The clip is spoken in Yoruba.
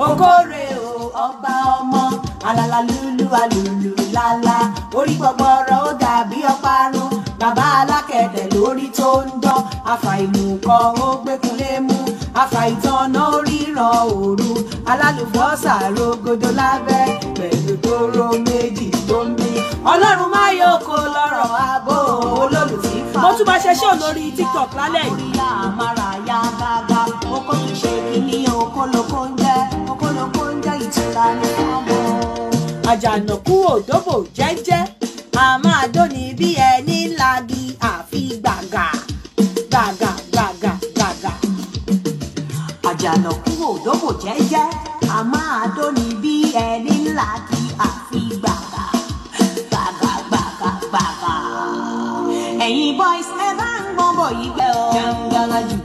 okòrè o ọba ọmọ alala lulu alulu lala orí gbọgbọrọ ó dàbí ọparun bàbá alákẹ̀dẹ̀ lórí tó ń dán àfàìmùkọ ó gbẹkúnlé mú àfàìtànà oríran òru alálùbọ́sà rogodo lábẹ́ pẹ̀lú tóró méjì tó ń bí ọlọ́run má yóò kó lọ́rọ̀ ààbò olólùtí fa. mo tún máa ṣe ṣé olórí tiktok lálẹ́ yìí. orí àmàrà ya gágá oko tún ṣe kíní okólokó ń jẹ́ okólokó ń jẹ́ ìtura ní ọmọ. àjànàkú òdòbò jẹ́jẹ́ a máa dóni bí ẹni lagi àfi gbàgà gbàgà gbàgà gbàgà. àjànàkú òdòbò jẹ́jẹ́ a máa dóni bí ẹni ńlá kí àfi gbàgà gbàgà gbàgà gbàgà. ẹ̀yin boys ẹ bá ń gbọ́n bọ̀ yí gbẹ́ ọ. jàǹgàlà jù